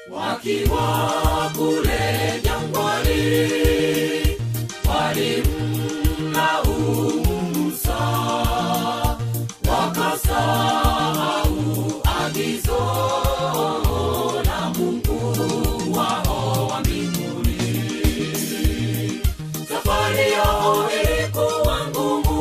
wakiwa kule jangwani walimlaumu Musa wakasahau agizo la Mungu wao wa mbinguni. Safari yao ilikuwa ngumu,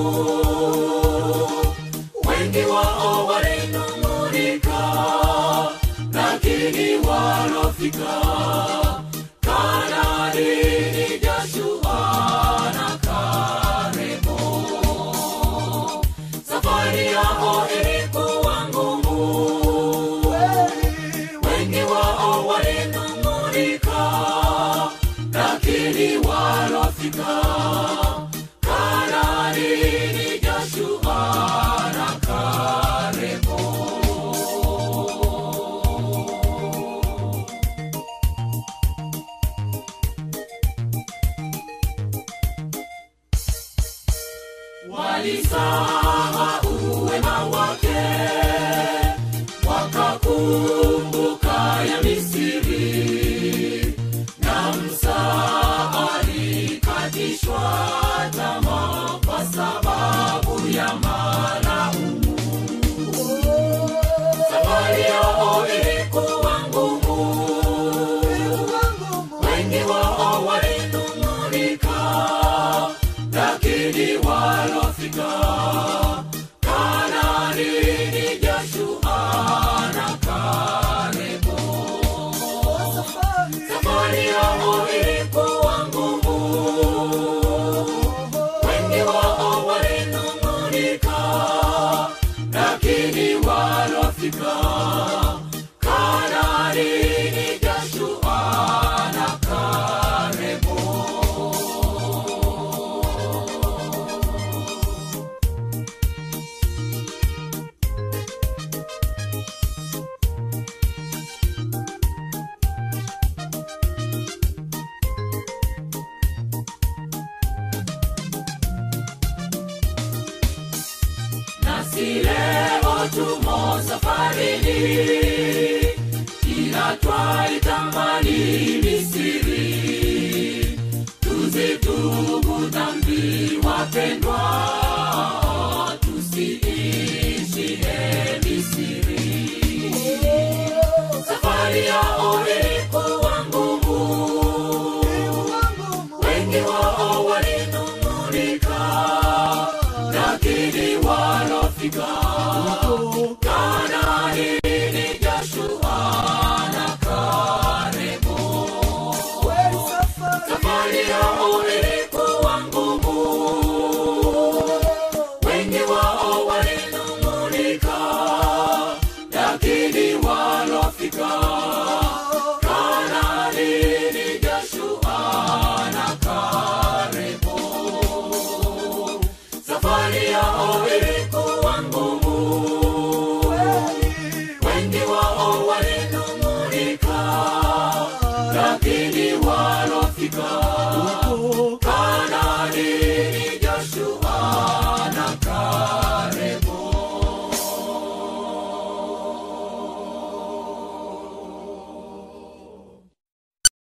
wengi wao walinung'unika, lakini walofika Kanaani ni Joshua na Kalebo. Safari yao ilikuwa ngumu, wengi wao walinung'unika, lakini walofika Kanaani ni Joshua na Kalebo. walisahau wema wake wakakumbuka ya misiri na msaa alikatishwa tamaa kwa sababu ya malaumu safari yao ilikuwa ngumu wengi wao walinung'unika lakini walofika Kanaani ni Joshua na Kalebo. Safari yao ilikuwa ngumu, wengi wao walinung'unika, lakini walofika Kanaani ni Joshua na Kalebo. nasi leo tumo safarini, ila twaitamani Misiri. Tuzitubu dhambi wapendwa, tusiishie Misiri. Safari yao ilikuwa ngumu, wengi wao walinung'unika, lakini walofika Kanaani ni Joshua na Kalebo. Safari yao ilikuwa ngumu, wengi wao walinung'unika, lakini walofika